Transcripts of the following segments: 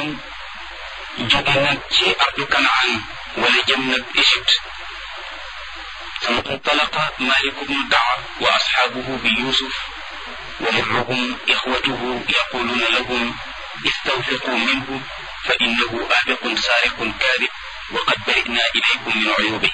salaam jóge nag ci ardu kanaan wala jëm nag Égypte ثم انطلق مالك بن دعوة وأصحابه بيوسف ومعهم إخوته يقولون لهم استوثقوا منه فإنه آبق سارق كاذب وقد برئنا إليكم من عيوبه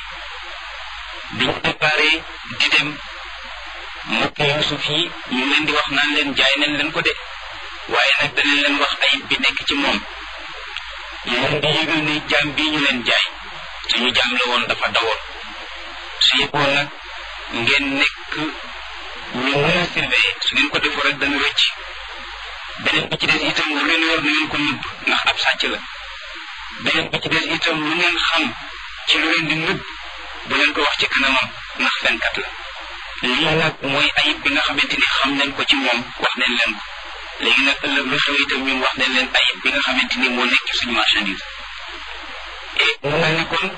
biñ préparé di dem mbokk Yuusuf yi ñu leen di wax naan leen jaay nañ leen ko de waaye nag danañ leen wax ayib bi nekk ci moom ñu leen di yëgal ne jaam bii ñu leen jaay suñu jaam la woon dafa dawoon su yëgoon nag ngeen nekk ñu mën a surveiller su ngeen ko defoo rek dana rëcc beneen bi ci des itam lu leen war na ngeen ko nëbb ndax ab sàcc la beneen bi ci des itam lu ngeen xam ci lu leen di nëbb bu leen ko wax ci kanamam ndax fenkat la lii nag mooy ayib bi nga xamante ni xam nañ ko ci moom wax nañ leen ko léegi nag ëllëg lu xew itam ñun wax nañ leen ayib bi nga xamante ni moo nekk ci suñu marchandise et mu mel ni kon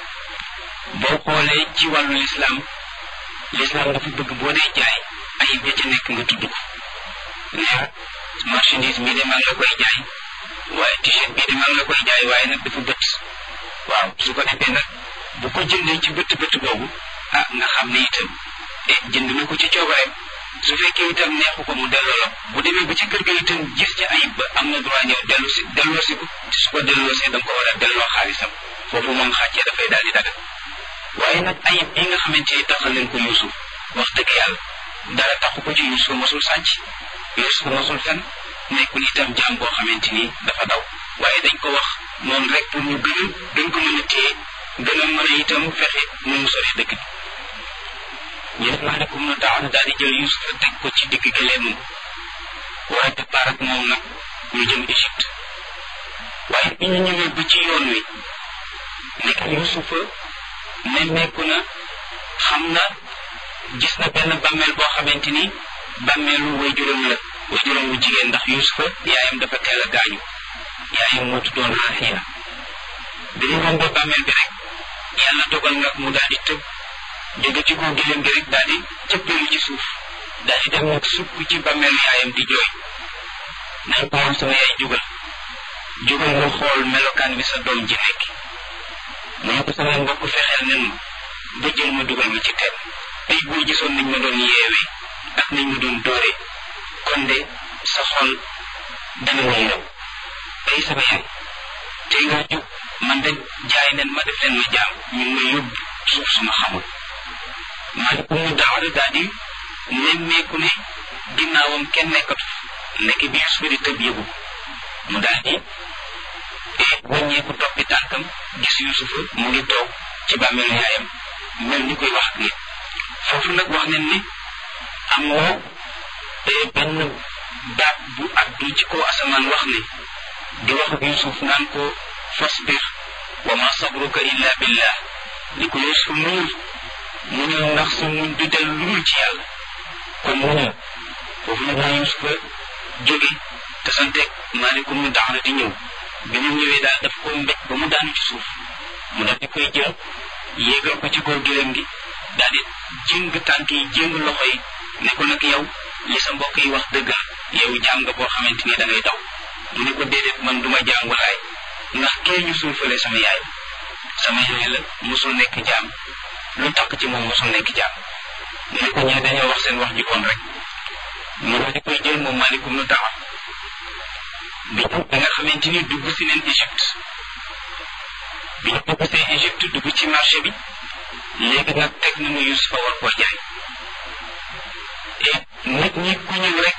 boo xoolee ci wàllu lislaam lislaam dafa bëgg boo dee jaay ayib ya ca nekk nga tudd ko ne marchandise bii de maa ngi la koy jaay waaye t-shirt bii de maa ngi la koy jaay waaye nag dafa bët waaw su ko defee nag bu ko jëndee ci bët bët boobu ah nga xam ne itam eh jënd na ko ci coobareem su fekkee itam neexu ko mu delloo la bu demee ba ci kër ga itam gis ci ayib ba am na droit ñëw dellu si delloo si ko te su ko delloo see da nga ko war a delloo xaalisam foofu moom xàccee dafay daal di dagal waaye nag ayib bi nga xamante ni taxal leen ko Yuusuf wax dëgg yàlla dara taxu ko ci Yuusuf mosul sàcc Yuusuf mosul fen nekkul itam jaam boo xamante ni dafa daw waaye dañ ko wax noonu rek pour ñu gën a gën ko mën a téye gën a mën a itam fexe nu mu sori dëkk bi ñu def maalekum na daaw daal di jël Yuusuf teg ko ci digg gëleemam waaye départ ak moom nag ñu jëm Égypte waaye bi ñu ñëwee ba ci yoon wi nekk Yuusufa nemmeeku na xam na gis na benn bàmmeel boo xamante ni bàmmeelu waajuram la waajuram wu jigéen ndax Yuusufa yaayam dafa teel a gaañu yaayam moo tuddoon Raxiila bi ñu rombee bàmmeel bi rek yàlla dogal nag mu daal di tëb jóge ci kaw gileem gi rek daal di cëppeelu ci suuf daal di dem nag sukk ci bàmmeelu yaayam di jooy nañ ko woon sama yaay jógal jógal nga xool melokaan bi sa doom ji nekk mu ne ko sama mbokk fexeel nen ma ba jël ma dugal ma ci teen ay boo gisoon nañ ma doon yeewee ak nañ ma doon dóoree kon de sa xol dana ma yërëm ay sama yaay tey nga jóg man de jaay nen ma def leen ma jaam ñu ngi ma yóbbu suuf suma xamul maa ko mu daawara daal di nemmeeku ne ginnaawam kenn nekkatu nekk bi Yuusuf di tëb yëgu mu daal di wàññeeku toppi tànkam gis Yuusufa mu ngi toog ci bàmmeelu yaayam mel ni koy wax ak nit foofu nag wax nañ ne am na benn baat bu addu ci kaw asamaan wax ne di wax ak Yuusuf naan ko fasbir wa ma sabruka illa billah li ko Yuusuf muñul muñul ndax sa muñ du del lu dul ci yàlla kon muñul foofu nag la Yuusufa jóge te santeeg maalikum mu daxna di ñëw bi ñu ñëwee daal daf ko mbéj ba mu daanu ci suuf mu daal di koy jël yéegal ko ci kaw gëlëm gi daal di jëng tànk yi jëng loxo yi ne ko nag yow li sa mbokk yi wax dëgg yow jaam nga boo xamante ni da ngay daw mu ne ko déedéet man duma jaam walaay ndax kee ñu suufalee sama yaay sama yaay la mosul nekk jaam lu takk ci moom mosul nekk jaam mu ne ko ñee dañoo wax seen wax ji woon rek mu daal di koy jël moom maalikum nu tawa bi da nga xamante ni dugg si neen Égypte bi ñu dugg see Égypte dugg ci marché bi léegi nag teg nañu Yusufa war koo jaay et nit ñi ku ñëw rek